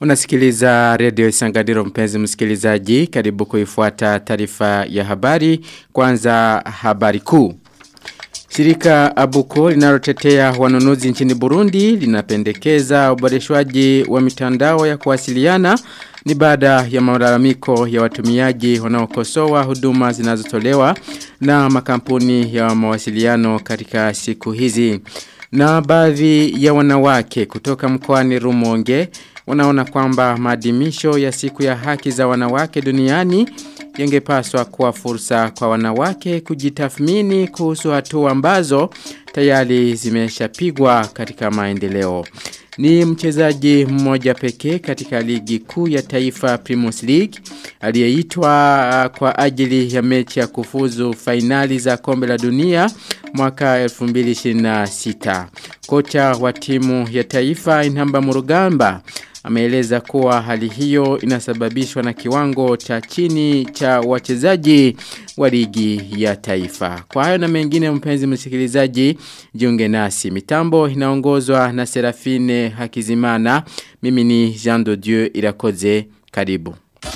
Unasikiliza redio Isanganiro mpenzi msikilizaji karibu kuifuata taarifa ya habari kwanza habari kuu. Shirika Abuko linalotetea wanunuzi nchini Burundi linapendekeza uboreshwaji wa mitandao ya kuwasiliana ni baada ya malalamiko ya watumiaji wanaokosoa huduma zinazotolewa na makampuni ya mawasiliano katika siku hizi. Na baadhi ya wanawake kutoka mkoani Rumonge wanaona kwamba maadhimisho ya siku ya haki za wanawake duniani yangepaswa kuwa fursa kwa wanawake kujitathmini kuhusu hatua ambazo tayari zimeshapigwa katika maendeleo. Ni mchezaji mmoja pekee katika ligi kuu ya taifa Primus League aliyeitwa kwa ajili ya mechi ya kufuzu fainali za kombe la dunia mwaka 2026. Kocha wa timu ya taifa Inhamba Murugamba ameeleza kuwa hali hiyo inasababishwa na kiwango cha chini cha wachezaji wa ligi ya taifa. Kwa hayo na mengine mpenzi msikilizaji, jiunge nasi. Mitambo inaongozwa na Serafine Hakizimana. Mimi ni Jean de Dieu Irakoze. Karibu.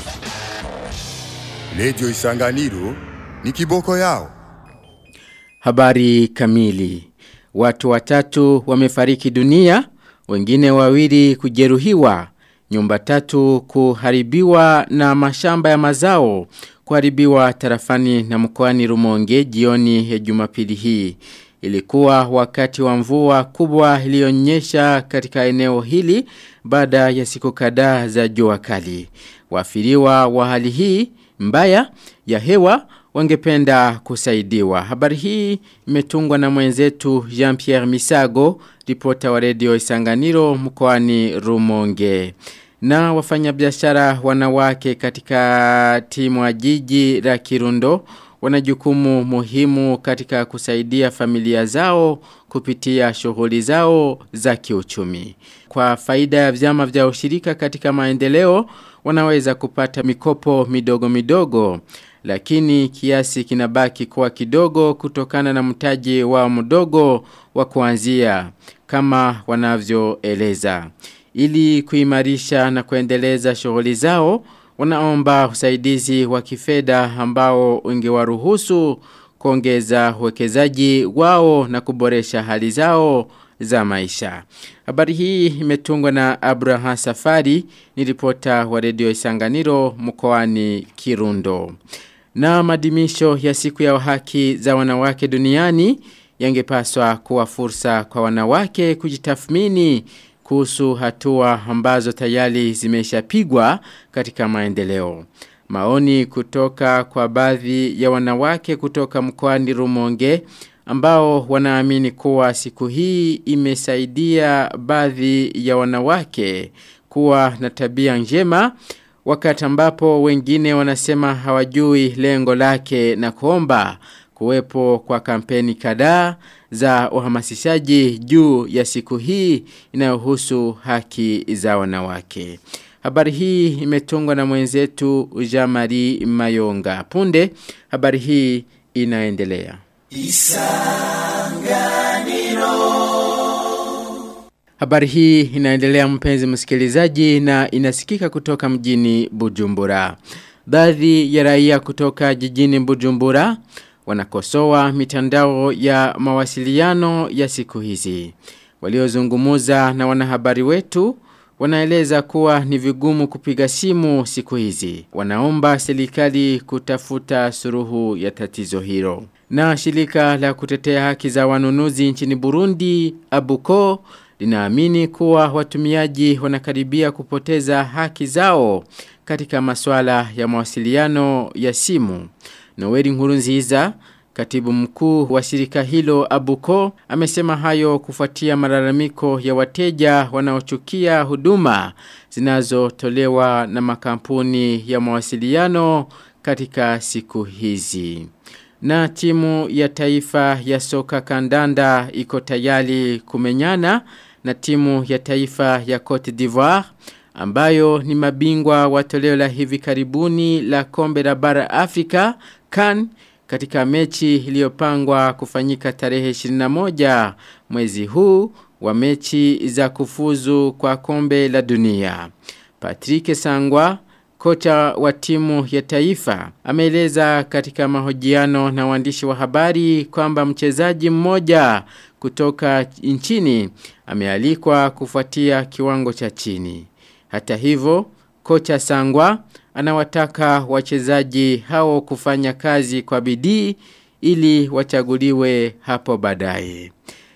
Radio Isanganiro ni kiboko yao. Habari kamili. Watu watatu wamefariki dunia wengine wawili kujeruhiwa, nyumba tatu kuharibiwa na mashamba ya mazao kuharibiwa tarafani na mkoani Rumonge jioni ya Jumapili hii. Ilikuwa wakati wa mvua kubwa iliyonyesha katika eneo hili baada ya siku kadhaa za jua kali. Wafiriwa wa hali hii mbaya ya hewa wangependa kusaidiwa. Habari hii imetungwa na mwenzetu Jean-Pierre Misago, ripota wa redio Isanganiro mkoani Rumonge. Na wafanyabiashara wanawake katika timu ya jiji la Kirundo wana jukumu muhimu katika kusaidia familia zao kupitia shughuli zao za kiuchumi. Kwa faida ya vyama vya ushirika katika maendeleo, wanaweza kupata mikopo midogo midogo lakini kiasi kinabaki kuwa kidogo kutokana na mtaji wa mdogo wa kuanzia kama wanavyoeleza. Ili kuimarisha na kuendeleza shughuli zao, wanaomba usaidizi wa kifedha ambao ungewaruhusu kuongeza uwekezaji wao na kuboresha hali zao za maisha. Habari hii imetungwa na Abraham Safari, ni ripota wa redio Isanganiro mkoani Kirundo. Na madimisho ya siku ya haki za wanawake duniani yangepaswa kuwa fursa kwa wanawake kujitathmini kuhusu hatua ambazo tayari zimeshapigwa katika maendeleo. Maoni kutoka kwa baadhi ya wanawake kutoka mkoani Rumonge ambao wanaamini kuwa siku hii imesaidia baadhi ya wanawake kuwa na tabia njema wakati ambapo wengine wanasema hawajui lengo lake na kuomba kuwepo kwa kampeni kadhaa za uhamasishaji juu ya siku hii inayohusu haki za wanawake. Habari hii imetungwa na mwenzetu Jamari Mayonga. Punde habari hii inaendelea. Isanganiro Habari hii inaendelea mpenzi msikilizaji na inasikika kutoka mjini Bujumbura. Baadhi ya raia kutoka jijini Bujumbura wanakosoa mitandao ya mawasiliano ya siku hizi. Waliozungumuza na wanahabari wetu wanaeleza kuwa ni vigumu kupiga simu siku hizi. Wanaomba serikali kutafuta suruhu ya tatizo hilo. Na shirika la kutetea haki za wanunuzi nchini Burundi, Abuko, linaamini kuwa watumiaji wanakaribia kupoteza haki zao katika masuala ya mawasiliano ya simu. Noeli Nkurunziza, katibu mkuu wa shirika hilo Abuko, amesema hayo kufuatia malalamiko ya wateja wanaochukia huduma zinazotolewa na makampuni ya mawasiliano katika siku hizi. Na timu ya taifa ya soka kandanda iko tayari kumenyana na timu ya taifa ya Cote d'Ivoire ambayo ni mabingwa wa toleo la hivi karibuni la kombe la bara Afrika CAN katika mechi iliyopangwa kufanyika tarehe 21 mwezi huu wa mechi za kufuzu kwa kombe la dunia. Patrick Sangwa kocha wa timu ya taifa ameeleza katika mahojiano na waandishi wa habari kwamba mchezaji mmoja kutoka nchini amealikwa kufuatia kiwango cha chini. Hata hivyo, kocha Sangwa anawataka wachezaji hao kufanya kazi kwa bidii ili wachaguliwe hapo baadaye.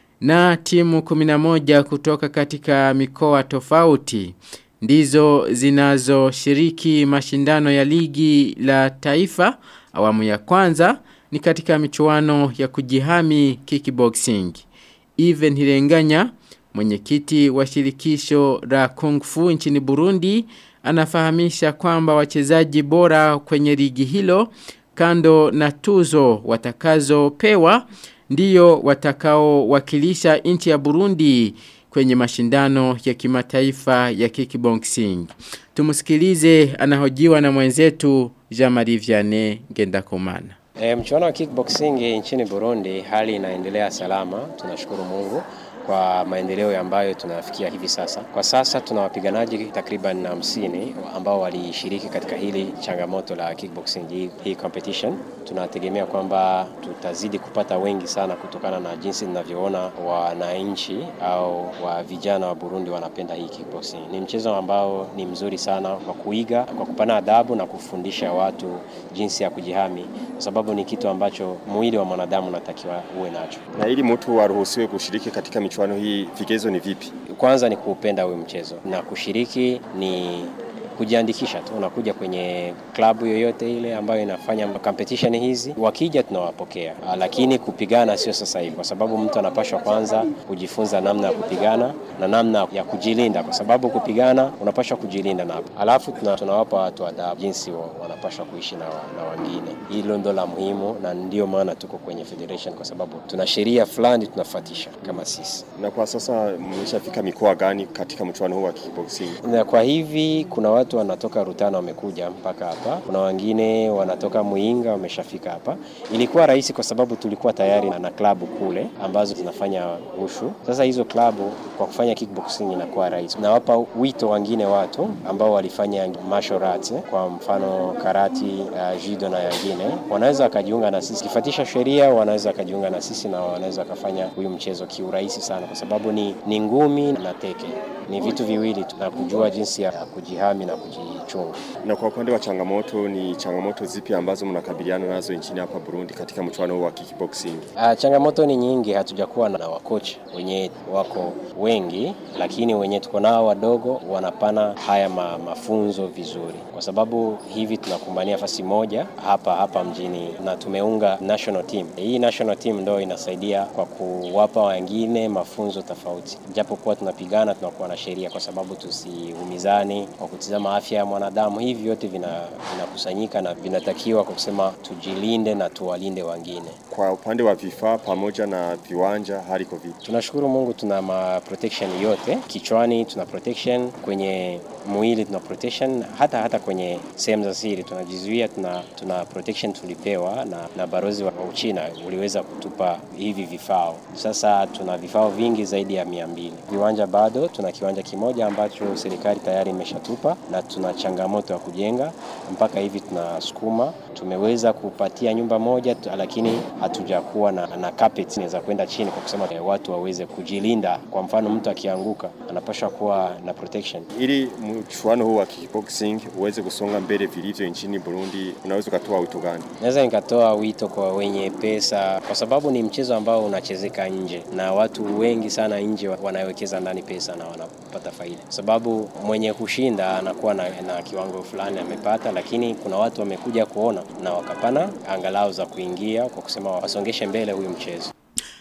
Na timu 11 kutoka katika mikoa tofauti ndizo zinazoshiriki mashindano ya ligi la taifa awamu ya kwanza ni katika michuano ya kujihami kickboxing. Even Hirenganya, mwenyekiti wa shirikisho la Kung Fu nchini Burundi, anafahamisha kwamba wachezaji bora kwenye ligi hilo kando na tuzo watakazopewa ndiyo watakao wakilisha nchi ya Burundi kwenye mashindano ya kimataifa ya kickboxing. Tumusikilize anahojiwa na mwenzetu Jean-Marie Vianney Ngendakumana. E, mchuano wa kickboxing nchini Burundi hali inaendelea salama, tunashukuru Mungu kwa maendeleo ambayo tunafikia hivi sasa. Kwa sasa tuna wapiganaji takriban hamsini ambao walishiriki katika hili changamoto la kickboxing hii, hii competition. Tunategemea kwamba tutazidi kupata wengi sana kutokana na jinsi ninavyoona wananchi au wa vijana wa Burundi wanapenda hii kickboxing. Ni mchezo ambao ni mzuri sana kwa kuiga, kwa kupana adabu na kufundisha watu jinsi ya kujihami, kwa sababu ni kitu ambacho mwili wa mwanadamu unatakiwa uwe nacho. Na ili mtu aruhusiwe kushiriki katika michuano hii, vigezo ni vipi? Kwanza ni kuupenda huyu mchezo na kushiriki ni kujiandikisha tu, unakuja kwenye klabu yoyote ile ambayo inafanya competition hizi, wakija tunawapokea, lakini kupigana sio sasa hivi, kwa sababu mtu anapashwa kwanza kujifunza namna ya kupigana na namna ya kujilinda, kwa sababu kupigana unapashwa kujilinda na alafu tuna, tunawapa watu adabu jinsi wanapashwa kuishi na, na wengine. Hilo ndo la muhimu, na ndio maana tuko kwenye federation, kwa sababu tuna sheria fulani tunafuatisha kama sisi. Na kwa sasa mmeshafika mikoa gani katika mchuano huu wa kickboxing? Na kwa hivi kuna watu wanatoka Rutana wamekuja mpaka hapa, kuna wengine wanatoka Muinga wameshafika hapa. Ilikuwa rahisi kwa sababu tulikuwa tayari na, na klabu kule ambazo zinafanya ushu. Sasa hizo klabu kwa kufanya kickboxing inakuwa rahisi. Nawapa wito wengine watu ambao walifanya martial arts, kwa mfano karati, uh, judo na wengine, wanaweza wakajiunga na sisi kifatisha sheria, wanaweza wakajiunga na sisi na wanaweza wakafanya huyu mchezo kiurahisi sana, kwa sababu ni, ni ngumi na teke ni vitu viwili tu na kujua jinsi ya kujihami na kujichunga. Na kwa upande wa changamoto, ni changamoto zipi ambazo mnakabiliana nazo nchini hapa Burundi katika mchuano huu wa kickboxing? Uh, changamoto ni nyingi, hatujakuwa na wakocha wenye wako wengi, lakini wenye tuko nao wadogo wanapana haya ma, mafunzo vizuri, kwa sababu hivi tunakumbania fasi moja hapa hapa mjini na tumeunga national team. Hii national team ndo inasaidia kwa kuwapa wengine mafunzo tofauti, japokuwa tunapigana tunakuwa na sheria kwa sababu tusiumizani kwa kutizama afya ya mwanadamu. Hivi vyote vinakusanyika vina na vinatakiwa kwa kusema tujilinde na tuwalinde wengine. Kwa upande wa vifaa pamoja na viwanja, hali iko vipi? Tunashukuru Mungu, tuna ma protection yote kichwani, tuna protection kwenye mwili, tuna protection hata hata kwenye sehemu za siri tunajizuia, tuna, tuna protection tulipewa na, na barozi wa Uchina uliweza kutupa hivi vifaa. Sasa tuna vifaa vingi zaidi ya mia mbili. Viwanja bado tuna kiwanja kimoja ambacho serikali tayari imeshatupa na tuna changamoto ya kujenga mpaka hivi tunasukuma. Tumeweza kupatia nyumba moja, lakini hatujakuwa na, na carpet inaweza kwenda chini kwa kusema watu waweze kujilinda. Kwa mfano mtu akianguka anapaswa kuwa na protection. Ili mchuano huu wa kickboxing uweze kusonga mbele vilivyo nchini Burundi, unaweza ukatoa wito gani? Naweza nikatoa wito kwa wenye pesa, kwa sababu ni mchezo ambao unachezeka nje na watu wengi sana nje wanawekeza ndani pesa na wanapata faida, kwa sababu mwenye kushinda anakuwa na, na kiwango fulani amepata, lakini kuna watu wamekuja kuona na wakapana angalau za kuingia kwa kusema wasongeshe mbele huyu mchezo.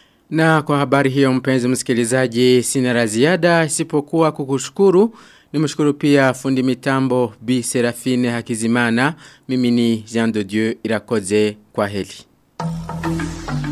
Na kwa habari hiyo mpenzi msikilizaji sina la ziada isipokuwa kukushukuru. Nimshukuru pia fundi mitambo Bi Serafine Hakizimana. Mimi ni Jean de Dieu Irakoze kwa heli.